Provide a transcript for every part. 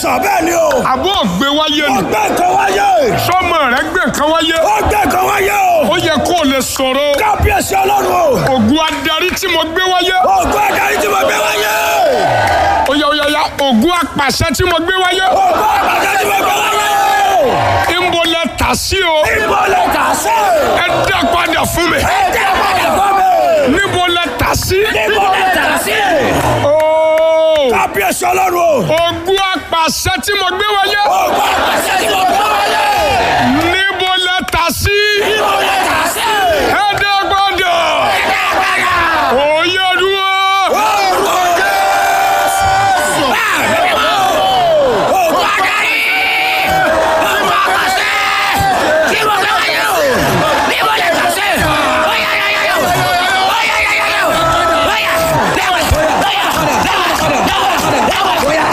sọ bẹ́ẹ̀ ni o. àbọ̀ ògbé wáyé ó ni gbé nǹkan wáyé. sọmọ rẹ gbé nǹkan wáyé ó gbé nǹkan wáyé o. ó yẹ kó o lè sọ̀rọ̀ kábíyèsí ọlọ́run o. ògùn adarí tí mo gbé wáyé ògùn adarí tí mo gbé wáyé. ó yá ó yá yá ògùn apàṣẹ tí mo gbé wáyé ògùn àgbàdo tí mo gbé wáyé. ìbò lẹ tà sí o ibo lè tà sí. ẹ dá padà fún mi ẹ jẹ́ padà fún mi. níbo lẹ tà sí ibo lè tà sí. ooo kábíyèsí ọlọ́run o. ògùn apàṣẹ tí mo gbé wáyé ògùn àgbàdo tí mo gbé wáyé. níbo lẹ tà sí ibo lè tà sí. ẹ dá padà ẹ jẹ́ padà. òye dúró Orúkọ Jésù. Bẹ́ẹ̀ ni o. Ògùn adarí. Ògùn àpàṣẹ. Tí mo gbé wáyé o. Bí mo lè tà sí. Bóyá yá yá yá o. Bóyá yá yá yá o. Bóyá. Bẹ́ẹ̀ bóyá. Bẹ́ẹ̀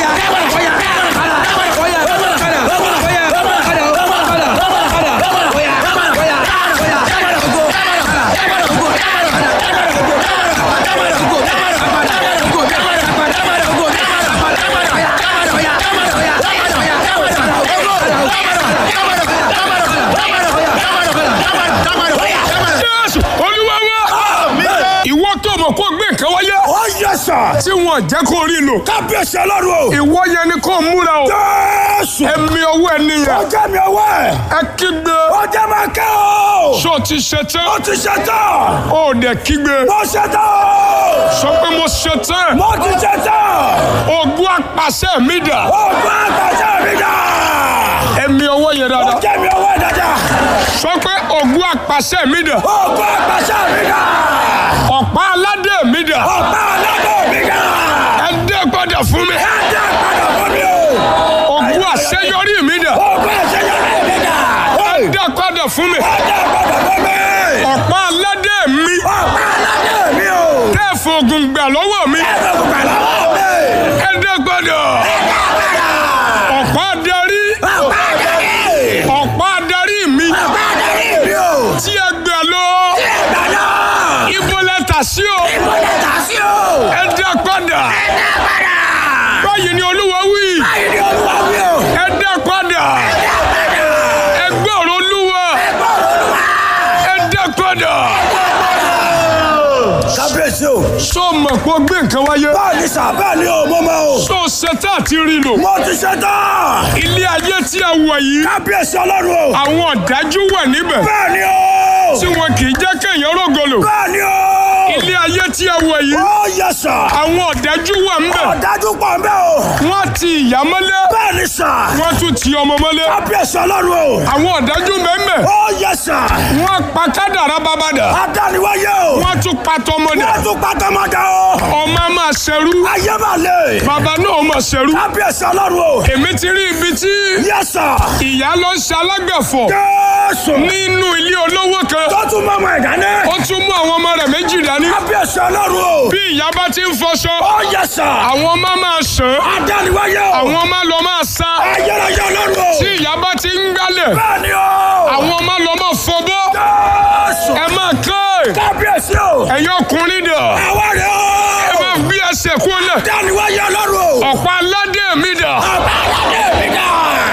jésù olúwa wa ìwọ tó mọ̀ kó gbé nǹkan wáyé Ó yẹ sà. tí wọn jẹ́ kó rí lò Kábíyèsí ọlọ́run o. ìwọ yẹn ni kó múra o Jésù. ẹ̀mí ọwọ́ ẹ Ó nìyẹn jẹ́ mi ọwọ́ ẹ̀. ẹ kígbe Ó jẹ́ máa kẹ́ o. ṣó ti ṣe Ó tán ti ṣe tán. ó dẹ̀ kígbe Mo ṣe tán o. sọ pé mo ṣe tán Mo ti ṣe tán. ogún apàṣẹ mi dà Ògùn àgbàṣẹ mi dà. ẹ̀mí ọwọ́ yẹn Ó dáadáa jẹ́ mi ọwọ́ ẹ̀ dáadáa. sọ pé ogún apàṣẹ mi dà Ògùn àgbàṣẹ mi dà. ọ̀pá aládé mi dà Ọ̀pá aládùn mi dà. ẹ dé padà fún mi Ẹ jẹ́ padà fún mi o. ogún àṣeyọrí mi dà Ògùn àṣeyọrí mi dà. ẹ dé padà fún mi Ẹ jẹ́ padà fún mi. ọ̀pá aládé mi Ọ̀pá aládùn mi o. tẹ́ fògùn gbà lọ́wọ́ mi Ẹ jẹ́ gbogbo lọ́wọ́ mi. ẹ dé padà Ẹ jẹ́ padà. ọ̀pá adarí Ọ̀pá adarí. ọ̀pá adarí mi Ọ̀pá adarí mi o. tí ẹ gbà lọ Ìgbà náà. ibo lẹ́tà sí o Ibo lè tà sí o. ẹ dé padà Ẹ jẹ́ padà. báyìí ni olúwa wí Báyìí ni Olúwa wí o. ẹ dé padà Ẹ jẹ́ padà. ẹ gbọ́ ọ̀rọ̀ olúwa Gbọ́dọ̀ Olúwa. ẹ dé padà Kábíyèsí o. sọ ma pé ó gbé nǹkan wáyé Báwo ni sà bẹ́ẹ̀ ni o mo mọ o. sọ ṣetán àti rí lò Mo ti ṣe tán. ilé ayé tí a wọ̀ yìí Kábíyèsí Ọlọ́run o. àwọn ọ̀dájú wà níbẹ̀ Bẹ́ẹ̀ ni o. tí wọn kì í jẹ́ kéèyàn rògbòlò Bẹ́ẹ̀ ni o. ilé ayé tí a wọ̀ yìí Ó yẹ sà. àwọn ọ̀dájú wà níbẹ̀ Ọ̀dájú pọ̀ ń bẹ́ o. wọ́n ti ìyá mọ́lé Bẹ́ẹ̀ ni sà. wọ́n tún ti ọmọ mọ́lé Kábíyèsí Ọlọ́run o. àwọn ọ̀dájú mẹ́mẹ́ Ó yẹ sà. wọ́n pa kádàrá bàbàdà Adániwáyé o. wọ́n tún pa tọmọdà Wọ́n tún pátámọ́dá o. ọmọ máa ṣẹrú Ayé máa lè. bàbá náà máa ṣẹrú Kábíyèsí Ọlọ́run o. èmi ti rí ibi tí Yẹ sà. ìyá ló ń ṣe alágbẹ̀fọ̀ Jésù. nínú ilé olówó kan Tó tún mọ́ ọmọ ẹ̀dá ní. ó tún mú àwọn ọmọ rẹ̀ méjì dání Kábíyèsí Ọlọ́run o. bí ìyá bá ti ń fọṣọ Ó yẹ sà. àwọn ọmọ máa ṣàn Adániwáyé o. àwọn ọmọ lọ máa sá Ayérayé Ọlọ́run o. tí ìyá bá ti ń gbálẹ̀ Bẹ́ẹ̀ ni o. àwọn ọmọ lọ máa fọbọ́ Jésù. ẹ máa kán Kábíyèsí o. ẹ̀yin ọkùnrin dà Àwa rẹ̀ ẹ o. máa gbé ẹsẹ̀ kúnlẹ̀ Adániwáyé Ọlọ́run o. ọ̀pá aládé mi dà Ọba aládé mi dà.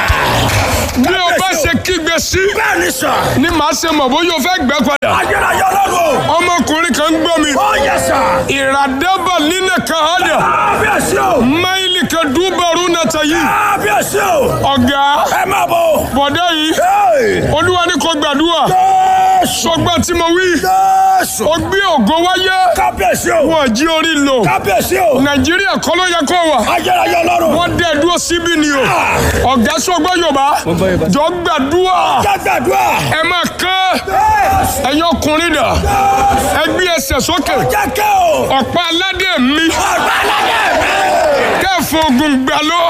bí o bá ṣe kígbe sí Bẹ́ẹ̀ ni sà. ni màá ṣe mọ̀ bóyá o fẹ́ gbẹ́ padà Ayérayé Ọlọ́run o. ọmọkùnrin kan ń gbọ́ mi Ó yẹ sà. ìràdẹ́bà nínú kan hádà Kábíyèsí o. máìlì kan dúbọ̀rú nàta yìí Kábíyèsí o. ọ̀gá Ẹ máa bọ̀. bọ̀dá yìí Hey. olúwa ní kò gbàdúrà Jésù. sọgbà tí mo wí Jésù. ó gbé ògo wáyé Kábíyèsí o. wọn jí orí lò Kábíyèsí o. nàìjíríà kọ́ ló yẹ kó wà Ayérayé Ọlọ́run. wọ́n dẹ̀ dúró síbí ni o ọ̀gá sọgbà yorùbá jọ gbàdúrà Jágbàdúrà. ẹ máa kán Jésù. ẹ̀yin ọkùnrin dà ẹ gbé ẹsẹ̀ sókè Jẹ́kẹ́ o. ọ̀pá aládé mi Ọba aládé mi. kẹ́ẹ̀fọ́ ogun gbà lọ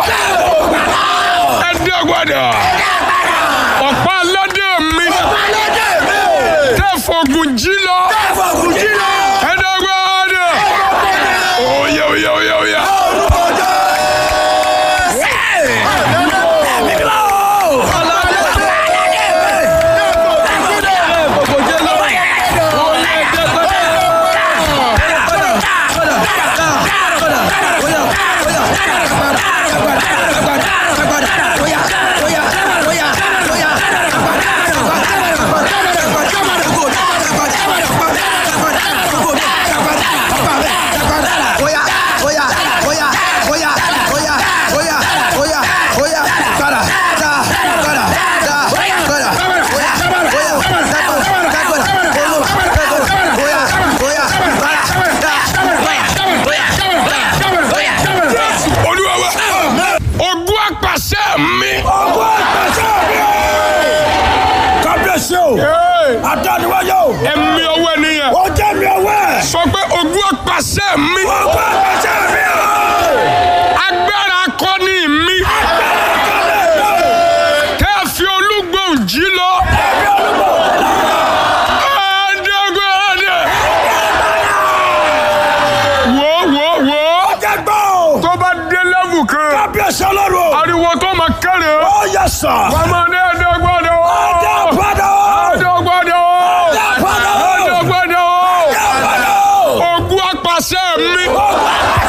ẹ dẹ́gbàdà ọ̀pá aládé mi Ọba aládé mi. kẹ́ẹ̀fọ́ ogun jí lọ Ẹ̀fọ́ kù jí lọ. ẹ dẹ́gbàdà oyè oyè oyè oyè Orúkọ Jésù. Ẹ̀mí mi wá o. Ọba aládé mi. o. Hey, Àdániwáyé o. ẹ̀mí ọwọ́ ènìyàn Ó jẹ́ mi ọwọ́ ẹ̀. sọ pé ogún ọ̀pàṣẹ mi Gbogbo àgbàṣẹ́ mi o. agbára akọni mi tẹ́ ẹ fi olúgbòhùn jí lọ. Adégbòde. Wò wò wò Jẹ́ gbọ́ o. tó bá dé lẹ́vù kan Kábíyèsí ọlọ́run o. ariwo tó máa kẹ́rẹ̀ Ó yẹ sà. ọmọ ní Adégbòde o. Ọjọ́ padà o. Adégbòde o. padà o. Adégbòde o. Ọjọ́ padà o. Ogún apàṣẹ mi Gbogbo